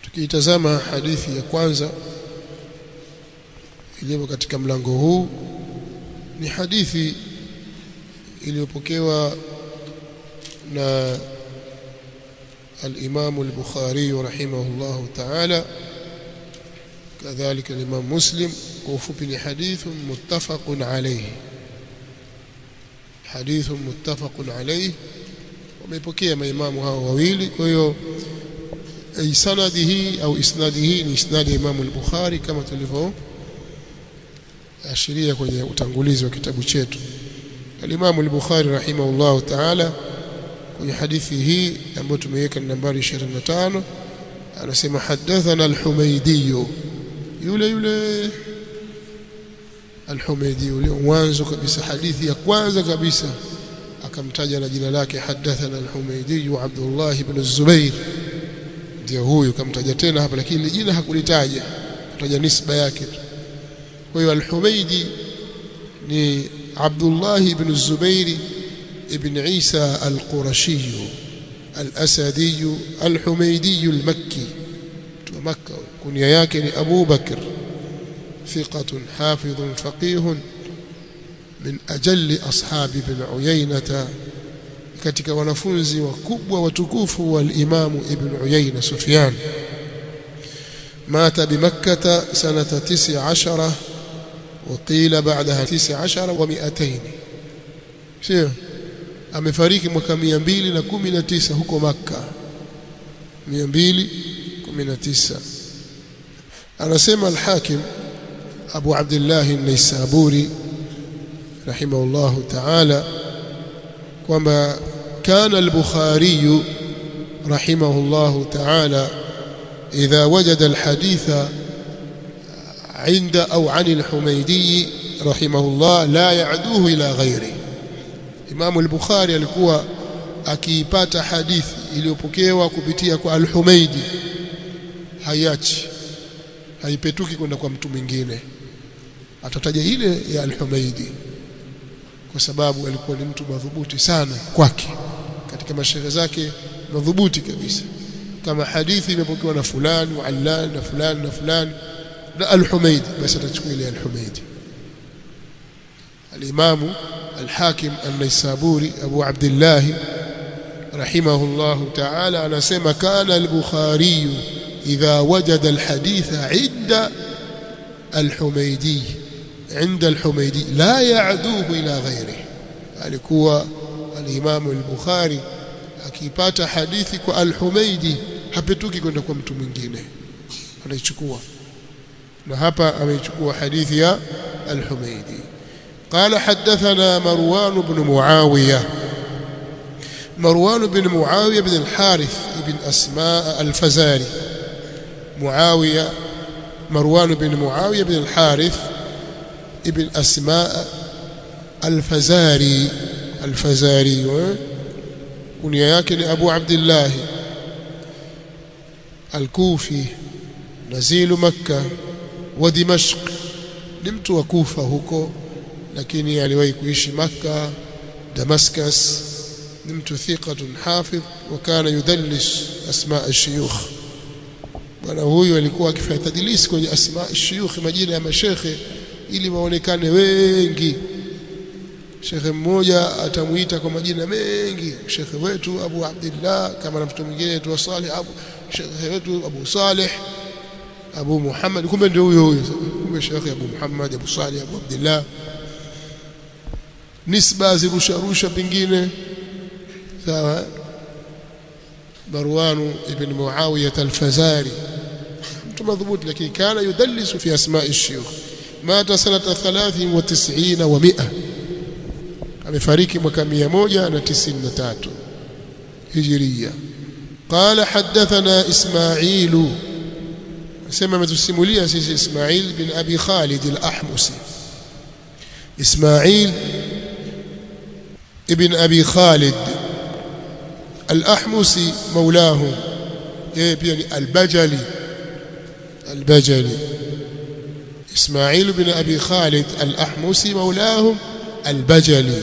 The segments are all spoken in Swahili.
tukiitazama hadithi ya kwanza iliyo katika mlango huu ni hadithi iliyopokewa na الإمام البخاري رحمه الله تعالى كذلك الإمام مسلم وفي حديث متفق عليه حديث متفق عليه ومepokea maimamu hao wawili kwa hiyo sanadi hii au isnadi hii ni isnadi ya Imam al-Bukhari kama tulivyo ashiria kwenye utangulizi wa kitabu chetu al-Imam al-Bukhari rahimahullah ta'ala kwenye hadithi hii ambayo tumeweka nambari 25 anasema hadathana al-Humaydi yule yule al-Humaydi yule mwanzo kabisa hadithi ya kwanza kabisa akamtaja na jina lake hadathana al-Humaydi Abdullah ibn Zubair ndio huyu kamtaja tena hapa lakini jina hakulitaja kutaja nisba yake kwa hiyo al-Humaydi ni Abdullah ibn Zubair ابن عيسى القرشي الأسدي الحميدي المكي مكة كنيا yake أبو بكر ثقة حافظ فقيه من أجل أصحاب ابن عيينة katika wanafunzi wakubwa watukufu wal Imam Ibn Uyayna Sufyan mata bimakkah sanata 19 وقيل بعدها 19 و200 sio amefariki mwaka 219 huko Makka 219 anasema al-Hakim Abu Abdullah an-Naisaburi rahimahullah ta'ala kwamba kana al-Bukhari rahimahullah ta'ala idha wajada al-hadith عند أو عن الحميدي رحمه الله لا يعدوه إلى غيره Imamu al-Bukhari alikuwa akiipata hadithi iliyopokewa kupitia kwa al-Humaidi hayachi haipetuki kwenda kwa mtu mwingine atataja ile ya al-Humaidi kwa sababu alikuwa ni mtu madhubuti sana kwake katika mashairi zake madhubuti kabisa kama hadithi imepokewa na fulani wa allan na fulani na fulani na al-Humaidi basi atachukua ile al-Humaidi al-Imamu الحاكم النيسابوري أبو عبد الله رحمه الله تعالى أنا سمع كان البخاري إذا وجد الحديث عند الحميدي عند الحميدي لا يعدوه إلى غيره alikuwa al-Imam al-Bukhari akipata hadithi kwa al-Humaidi hapetuki kwenda kwa mtu mwingine anaichukua na hapa ameichukua hadithi ya al-Humaidi قال حدثنا مروان بن معاوية مروان بن معاوية بن الحارث بن أسماء الفزاري معاوية مروان بن معاوية بن الحارث ابن أسماء الفزاري الفزاري كنيا yake أبو عبد الله الكوفي نزيل مكة ودمشق نمت وكوفة huko lakini aliwahi kuishi Makka Damascus ni mtu thiqatun hafidh wa kana yudallis asma ash-shuyukh bwana huyu alikuwa akifanya tadlis kwenye asma ash-shuyukh majina ya mashekhe ili waonekane wengi shekhe mmoja atamuita kwa majina mengi shekhe wetu Abu Abdullah kama na mtu mwingine tu Salih Abu shekhe wetu Abu Salih Abu Muhammad kumbe ndio huyo huyo kumbe shekhe Abu Muhammad Abu Salih Abu Abdullah nisba zirusha rusha pengine sawa Marwan ibn Muawiyah al-Fazari mtu madhubuti lakini kana yudallisu fi asma'i ash-shuyukh mata sanata 93 wa 100 amefariki mwaka 193 hijria قال حدثنا إسماعيل سمع متسموليا سيدي إسماعيل بن أبي خالد الأحمسي إسماعيل ابن أبي خالد الأحمسي مولاه يعني البجلي البجلي إسماعيل بن أبي خالد الأحمسي مولاه البجلي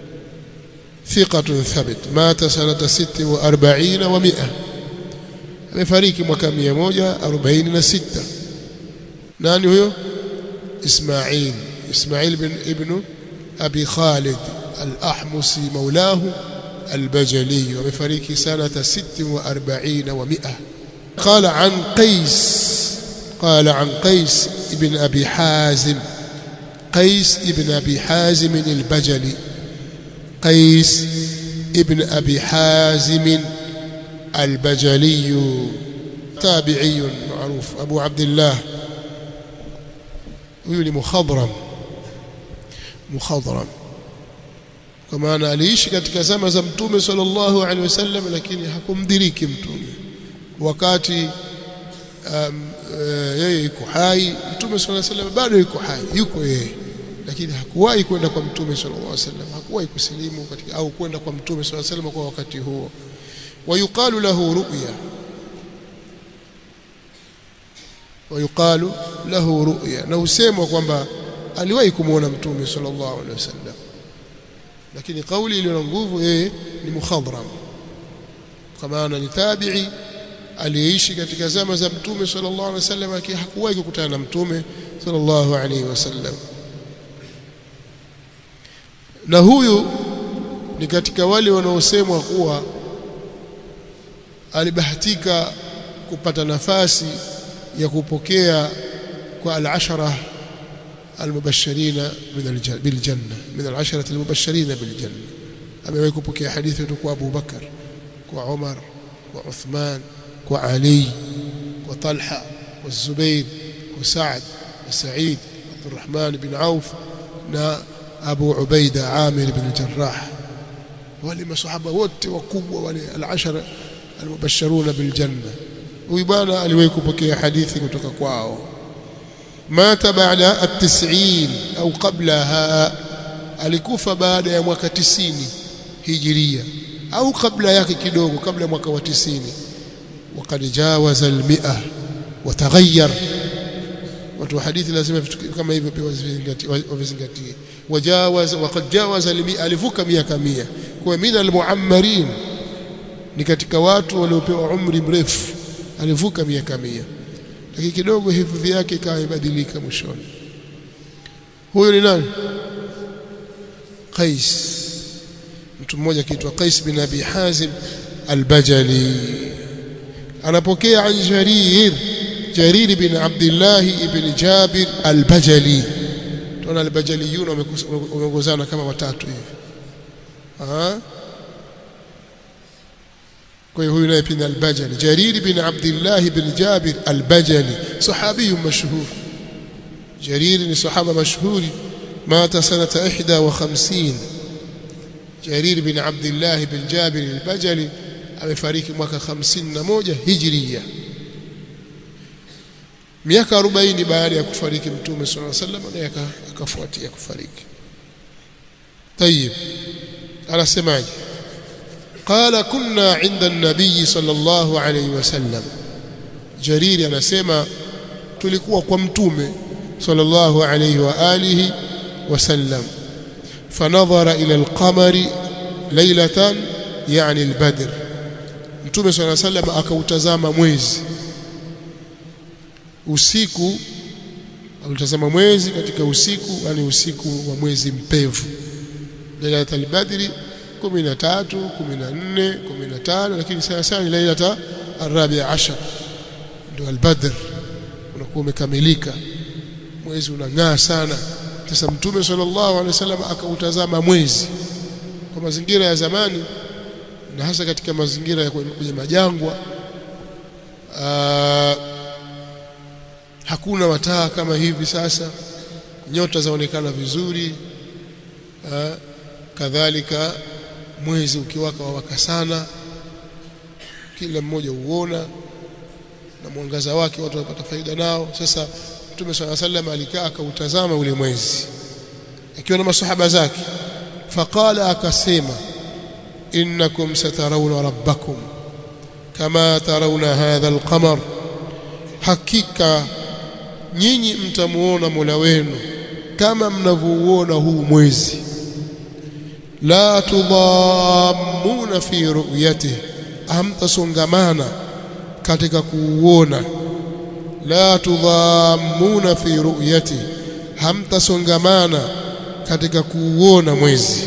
ثقة ثبت مات سنة ست وأربعين ومئة amefariki mwaka 146 nani huyo Ismail Ismail bin ibn Abi Khalid al-Ahmusi maulahu al-Bajali amefariki sanata 46 wa 100 قال عن قيس قال عن قيس ابن أبي حازم قيس ابن أبي حازم البجلي قيس ابن أبي حازم البجلي تابعي معروف أبو عبد الله ويولي مخضرم مخضرم كما أنا aliishi katika zama za mtume sallallahu alaihi wasallam lakini hakumdiriki mtume wakati um, uh, yeye yuko hai mtume sallallahu alaihi wasallam bado yuko hai yuko yeye lakini hakuwahi kwenda kwa mtume sallallahu alaihi wasallam hakuwahi kusilimu katika au kwenda kwa mtume sallallahu alaihi wasallam kwa wakati huo ويقال له رؤيا ويقال له رؤيا na usemwa kwamba aliwahi kumuona mtume sallallahu alaihi wasallam lakini kauli iliyo na nguvu yeye ni mukhadram kama ana ni tabi'i aliyeishi katika zama za mtume sallallahu alaihi wasallam lakini hakuwahi kukutana na mtume sallallahu alaihi wasallam na huyu ni katika wale wanaosemwa kuwa alibahatika kupata nafasi ya kupokea kwa al-ashara al-mubashirina min bil janna min al-ashara al-mubashirina bil janna amewahi kupokea hadithi kutoka kwa Abu Bakar kwa Umar kwa Uthman kwa Ali kwa Talha kwa Zubair kwa Saad kwa Said Abdurrahman bin Auf na Abu Ubaida Amir bin Jarrah wale masahaba wote wakubwa wale al-ashara المبشرون بالجنة huyu bwana aliwahi kupokea hadithi kutoka kwao mata baada at-90 au qablaha alikufa baada ya mwaka 90 hijiria au kabla yake kidogo kabla mwaka wa 90 وقد جاوز المئة وتغير watu wa hadithi lazima vitu kama hivyo pia wavizingatie wajawaz waqad jawaza al-100 alivuka miaka 100 kwa min al-muammarin ni katika watu waliopewa umri mrefu alivuka miaka mia lakini kidogo hifadhi yake ikawa imebadilika mwishoni huyo ni nani Qais mtu mmoja kiitwa Qais bin Abi Hazim al-Bajali anapokea an Jarir Jarir bin Abdullah ibn Jabir al-Bajali tuna al-Bajaliyun wameongozana kama watatu hivi ah kwa hiyo huyu naye pia al-Bajali Jarir bin Abdullah bin Jabir al-Bajali sahabi mashhur Jarir ni sahaba mashhuri mata sanata 51 Jarir bin Abdullah bin Jabir al-Bajali amefariki mwaka 51 Hijriya miaka 40 baada ya kufariki Mtume صلى الله عليه وسلم naye akafuatia kufariki طيب anasemaje قال كنا عند النبي صلى الله عليه وسلم جرير anasema tulikuwa kwa mtume sallallahu alayhi wa alihi wasallam fanadhara ila alqamari laylatan yani albadr mtume sallallahu alayhi wasallam akautazama mwezi usiku alitazama mwezi katika usiku yani usiku wa mwezi mpevu lailatul badri 13 14 15 lakini sana sana lailata arabia ashar ndio albadr unakuwa umekamilika mwezi unang'aa sana sasa mtume sallallahu alaihi wasallam akautazama mwezi kwa mazingira ya zamani na hasa katika mazingira ya kwenye majangwa aa, hakuna mataa kama hivi sasa nyota zaonekana vizuri aa, kadhalika mwezi ukiwaka wawaka sana kila mmoja uona na mwangaza wake watu wanapata faida nao sasa Mtume swalla sallam alikaa akautazama ule mwezi akiwa na masahaba zake faqala akasema innakum satarawna rabbakum kama tarawna hadha alqamar hakika nyinyi mtamuona Mola wenu kama mnavyouona huu mwezi la tudhammuna fi ru'yatihi hamtasongamana katika kuuona la tudhammuna fi ru'yati hamtasongamana katika kuuona mwezi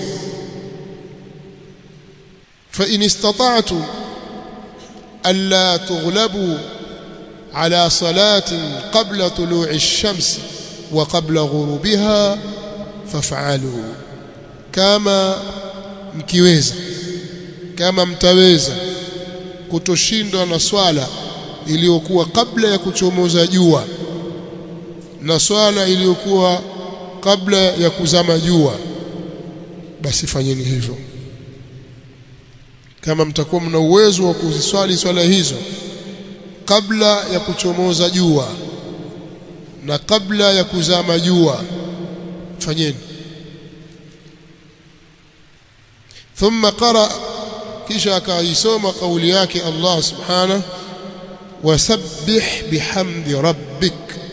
fa in istata'tum alla tughlabu ala salatin qabla tulu'i ash-shams wa qabla ghurubiha faf'alu kama mkiweza kama mtaweza kutoshindwa na swala iliyokuwa kabla ya kuchomoza jua na swala iliyokuwa kabla ya kuzama jua basi fanyeni hivyo kama mtakuwa mna uwezo wa kuziswali swala hizo kabla ya kuchomoza jua na kabla ya kuzama jua fanyeni thumma qara kisha akaisoma kauli yake Allah subhanahu wasabbih bihamdi rabbik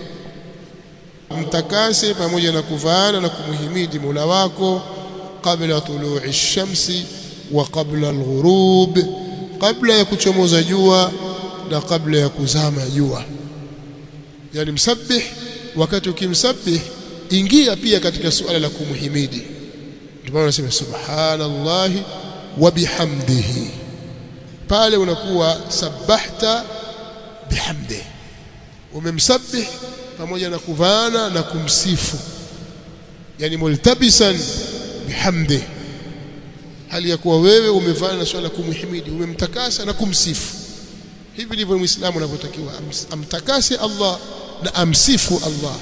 mtakase pamoja na kuvaana na kumhimidi Mola wako kabla tulu'i shamsi wa kabla alghurub kabla ya kuchomoza jua na kabla ya kuzama jua yani msabbih wakati ukimsabbih ingia pia katika suala la kumhimidi ndio maana nasema subhanallahi wa bihamdihi pale unakuwa sabahta bihamdi umemsabbih pamoja na kuvaana na kumsifu yani multabisan bihamdi hali ya kuwa wewe umevaana na swala kumhimidi umemtakasa na kumsifu hivi ndivyo muislamu anavyotakiwa amtakase Allah na amsifu Allah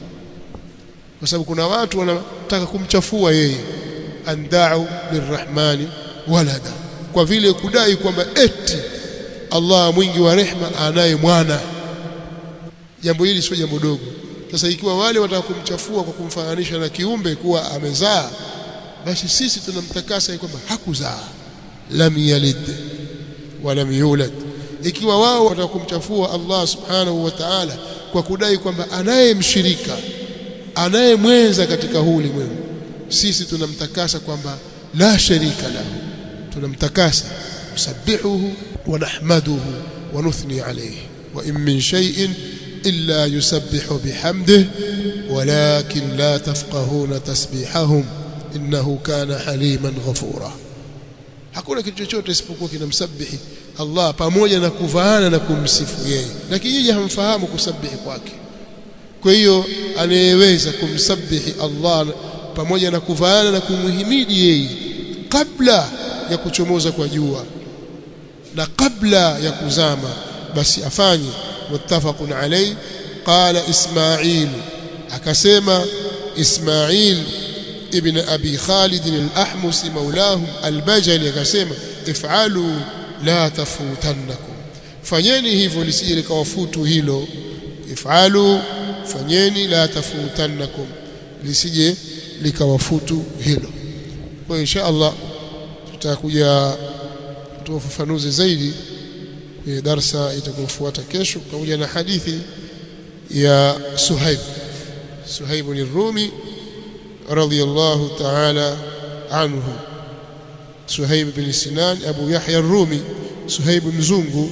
kwa sababu kuna watu wanataka kumchafua yeye andau lirrahmani walada kwa vile kudai kwamba eti Allah mwingi wa rehma anaye mwana jambo hili sio jambo dogo sasa ikiwa wale wataka kumchafua kwa kumfananisha na kiumbe kuwa amezaa basi sisi tunamtakasa kwamba hakuzaa lam yalid wa lam yulad ikiwa wao wataka kumchafua Allah subhanahu wa ta'ala kwa kudai kwamba anayemshirika anayemwenza katika huu ulimwengu sisi tunamtakasa kwamba la sharika lahu tunamtakasa nusabbihuhu wa nahmaduhu wa nuthni alayhi wa in min shay'in illa yusabbihu bihamdihi walakin la tafqahuna tasbihahum innahu kana haliman ghafura hakuna kitu chochote isipokuwa kinamsabihi Allah pamoja na kuvaana na kumsifu yeye lakini yeye hamfahamu kusabihi kwake kwa hiyo anayeweza kumsabihi Allah pamoja na kuvaana na kumhimidi yeye kabla ya kuchomoza kwa jua na kabla ya kuzama basi afanye muttafaqun alayhi qala ismail akasema ismail ibn abi khalid al-ahmusi maulahum al-bajali akasema if'alu la tafutannakum fanyeni hivyo lisije likawafutu hilo if'alu fanyeni la tafutannakum lisije likawafutu hilo kwa insha Allah tutakuja kutoa ufafanuzi zaidi kwenye darsa itakayofuata kesho pamoja na hadithi ya Suhaib Suhaib ni Rumi radiyallahu ta'ala anhu Suhaib bin Sinan Abu Yahya Rumi Suhaib mzungu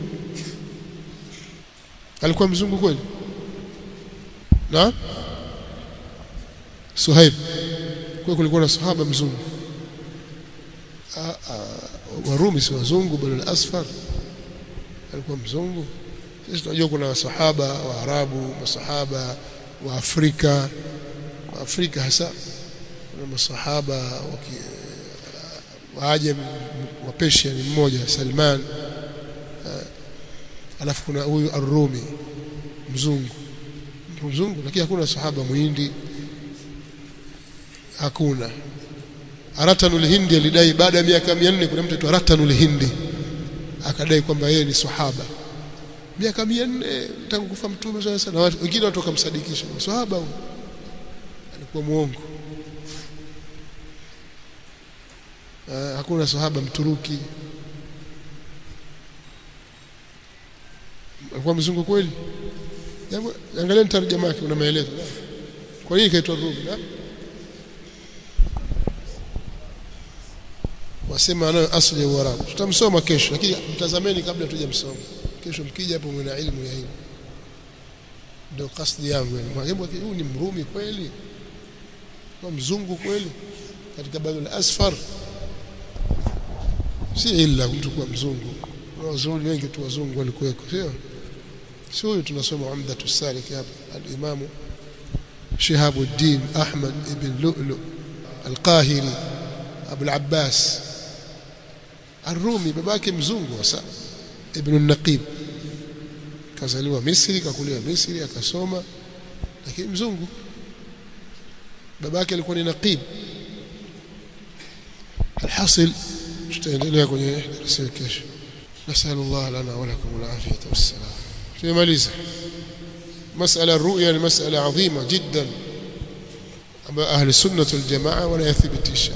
alikuwa mzungu kweli na Suhaib kwa kulikuwa na sahaba mzungu Warumi si wazungu bali al-asfar alikuwa mzungu sisi tunajua kuna wasahaba wa Arabu masahaba wa Afrika wa Afrika hasa kuna masahaba wa Ajam wa Persia ni mmoja Salman alafu kuna huyu Ar-Rumi mzungu mzungu lakini hakuna sahaba muhindi hakuna Aratanul Hindi alidai baada ya miaka 400 kuna mtu aitwa Aratanul Hindi akadai kwamba yeye ni sahaba miaka 400 tangu kufa mtume sana sana wengine watu wakamsadikisha sahaba huyo alikuwa muongo uh, hakuna sahaba mturuki alikuwa mzungu kweli jambo angalia tarjama yake una maelezo kwa nini kaitwa Rumi wasema anayo asili ya Uarabu tutamsoma kesho lakini mtazameni kabla tujamsoma kesho mkija hapo mwe na ilmu ya hili ndio kasdi yangu yani mwalimu huyu ni mrumi kweli kwa mzungu kweli katika badal asfar si illa mtu kuwa mzungu wazungu wengi tu wazungu walikuweko sio si huyu tunasoma umdatu salik hapa al-imamu Shihabuddin Ahmad ibn Lu'lu al-Qahiri Abu al-Abbas Ar-Rumi babake mzungu hasa Ibn al-Naqib kazaliwa Misri kakulia Misri akasoma lakini mzungu babake alikuwa ni naqib alhasil tutaendelea kwenye darasa kesho nasallu Allah lana wa lakum al-afiyata was-salam tumaliza مسألة الرؤيا مسألة عظيمة جدا أما أهل السنة والجماعة ولا يثبتش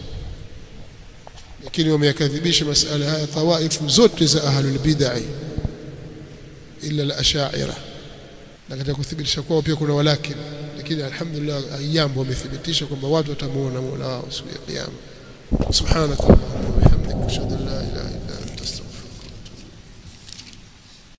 lakini wameyakadhibisha masala haya tawaifu zote za ahlul bid'ah illa al-ash'ira na katika kuthibitisha kwao pia kuna walakin lakini alhamdulillah ayyam wamethibitisha kwamba watu watamuona Mola wao siku ya kiyama subhanakallahumma wa bihamdika